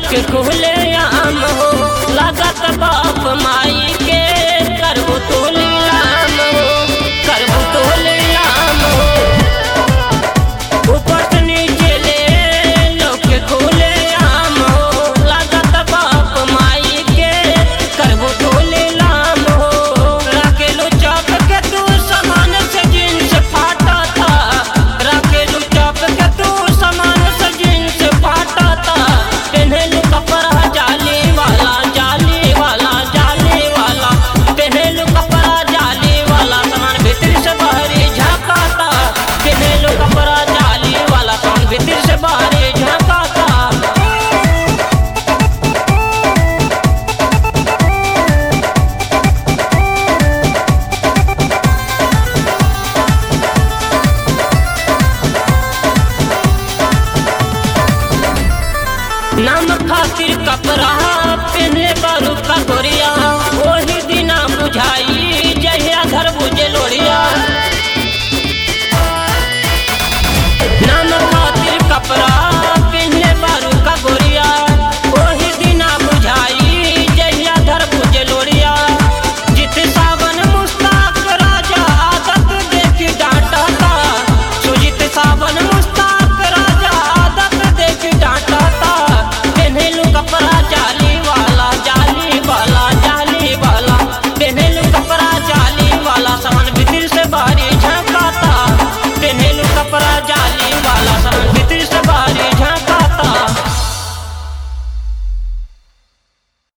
के खुले आम हो लागत बाप माई के करबू तो लीलाम हो करबू तो लीलाम हो ऊपर से नीचे ले लोग के खुले आम हो लागत बाप माई के करबू तो लीलाम हो राखेलू चौक के तू समान से जींस फाटा था राखेलू चौक के तू समान से जींस फाटा था पहनलू कपड़ा जाली वाला जाली वाला जाली वाला पहनलू कपड़ा जाली वाला सामान भीतर से बाहरी झाकाता पहनलू कपड़ा जाली वाला सामान भीतर से बाहरी झाकाता नाम खातिर कपड़ा पहनले बारू का गोरिया ओही दिना बुझाई जहिया घर बुझे लोरिया नाम खातिर कपड़ा पहनले बारू का गोरिया ओही दिना बुझाई जहिया घर बुझे लोरिया जित सावन मुस्ताक राजा आदत देखी डांटा था सुजित सावन मुस्ताक राजा आदत देखी डांटा था पहनलू कपड़ा